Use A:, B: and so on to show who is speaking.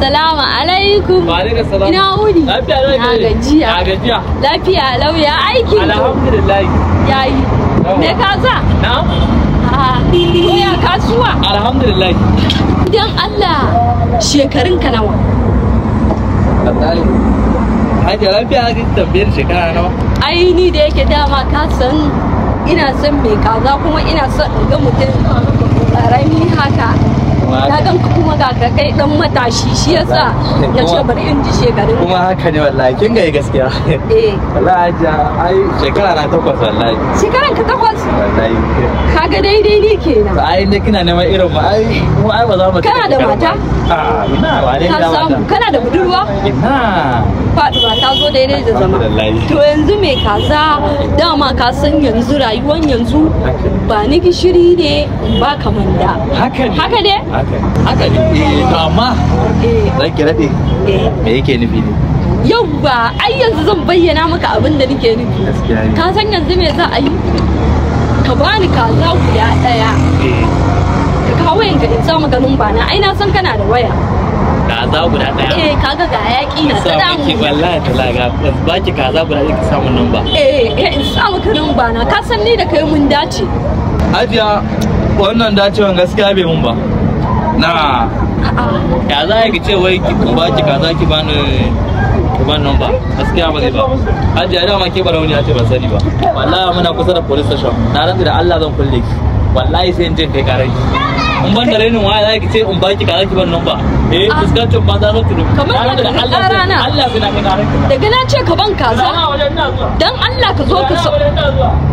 A: Assalamu alaikum.
B: Wa alaikum salam.
A: Ina wuni?
B: Lafiya lau
A: Na
B: ne.
A: gajiya.
B: Na gajiya.
A: Lafiya lau ya aiki.
B: Alhamdulillah.
A: Yayi.
B: Yawa.
A: Me ka sa?
B: Na'am.
A: Ah, ko ya kasuwa?
B: Alhamdulillah.
A: Idan Allah shekarun ka nawa?
B: Wallahi. Hajiya lafiya ake tambayar shekara nawa?
A: Ai ni da yake dama ka san ina son mai kaza kuma ina son in ga mutum ƙarami haka. Na gan ka kuma ga ka kai dan matashi shi yasa na ce bari in ji shekarun
B: Kuma
A: ka.
B: haka ne wallahi kin ga gaskiya.
A: Eh,
B: Wallahi hajiya ai shekara na takwas wallahi.
A: shekaran ka takwas.
B: Wallahi.
A: Kaga daidai ne kenan.
B: Ai ne kina neman irin mu ai mu ai ba za mu
A: Kana da mata?
B: Ah, ina wane
A: Ka
B: da
A: samu
B: mata?
A: kana da budurwa?
B: Ina.
A: Faɗuwa ta zo daidai da zama.
B: Alhamdulillah.
A: To yanzu mai kaza dama ka san yanzu rayuwan yanzu ba ni gishiri ne ba kamanda.
B: Haka ne.
A: Haka ne?
B: Haka ne. Haka ne. Eh, to amma
A: Eh,
B: zan ki daɗe.
A: eh.
B: Me yake nufi ne?
A: Yau ba ai yanzu zan bayyana maka abin da nake nufi.
B: Gaskiya ne.
A: Ka san yanzu me za a yi? Ka bani kaza guda ɗaya.
B: Eh,
A: Ka kawo yanka in sa maka numba na. Ai na san kana da waya.
B: kaza guda ɗaya.
A: Eh kaga ga yaƙi na ta
B: Sa miki
A: damu.
B: wallahi talaga ba ki kaza guda ɗaya ki samu nan ba.
A: Eh, eh in sa maka numba na. Ka san ni da kai mun dace.
B: Hajiya wannan dacewan gaskiya bai mun ba. Na
A: A'a.
B: ya za ki ce wai ki ba ki kaza ki bani ki bani nan ba gaskiya ba zai ba. Hajiya dama ke barauni ce ban sani ba. Wallahi muna kusa da police station. Na rantsi da Allah zan kulle ki. Wallahi sai in je kai karai. In ban da rainin waya za ki ce in ba ki kaza ki bani nan ba. Eh
A: Ah.
B: fuskancin ba za su turu.
A: Kamar
B: Na rantsi da
A: yadda ka
B: Allah
A: ƙara na.
B: sai Allah sai na kai karai.
A: daga na ce ka ban kaza
B: Ina wajen ina zuwa.
A: dan Allah ka zo ka
B: Ina
A: sa
B: wajen ina zuwa.